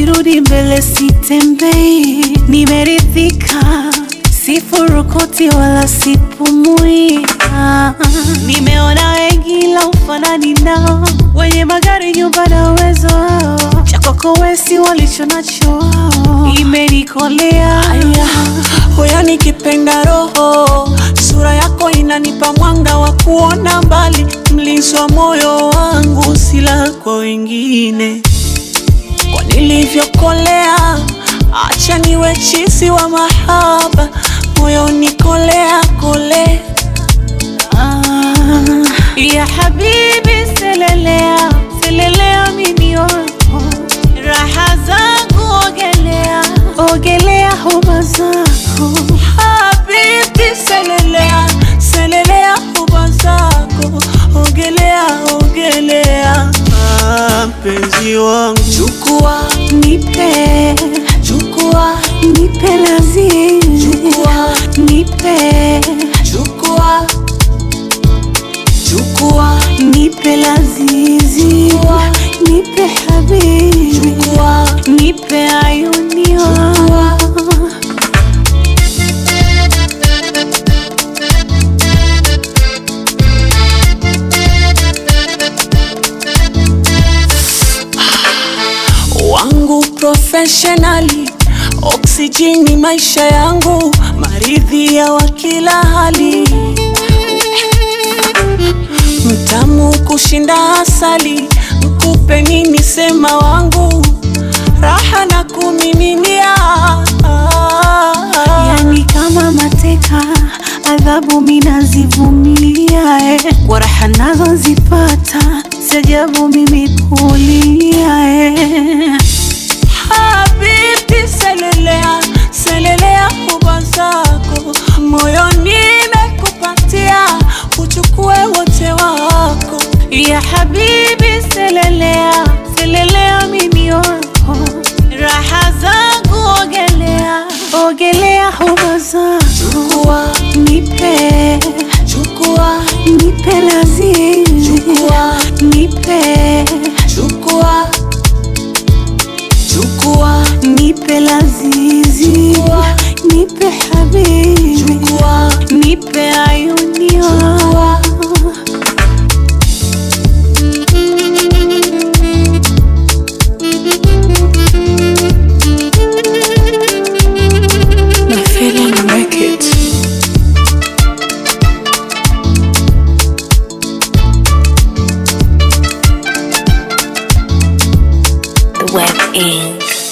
sirudi mbele, sitembei, nimeridhika, sifurukoti wala sipumui. Ah, nimeona wengi la ufanani nao, wenye magari, nyumba na uwezo wao, cha kwako wewe si walicho nacho wao, imenikolea Aya, hoya nikipenda roho, sura yako inanipa mwanga wa kuona mbali, mlinzi wa moyo wangu, sila kwa wengine. Kwa nilivyokolea, acha niwe chizi wa mahaba, moyo nikolea kole. Ah, ya habibi selelea selelea mimi wako raha zangu ogelea ogelea huba zako Habibi, selelea selelea huba zako, ogelea ogelea, Ah, mpenzi wangu, chukua nipe chukua nipe lazizi chukua nipe chukua chukua nipe lazizi Chukua. nipe habibi chukua nipe ayuni wako wangu professionally, oksijeni maisha yangu, maridhi ya wa kila hali, mtamu kushinda asali, mkupe nini sema wangu, raha na kumiminia yani kama mateka, adhabu minazivumilia eh. kwa raha nazozipata, siajabu mimi kulia eh. Habibi, selelea selelea huba zako, moyo nimekupatia, uchukue wote wako. ya habibi, selelea selelea mimi wako, raha zangu ogelea ogelea huba zako, Chukua, nipe chukua, nipe lazizi chukua, nipe chukua, chukua, nipe lazizi Chukua. nipe habibi chukua, nipe ayuni wako My feeling make it. The Web Inc.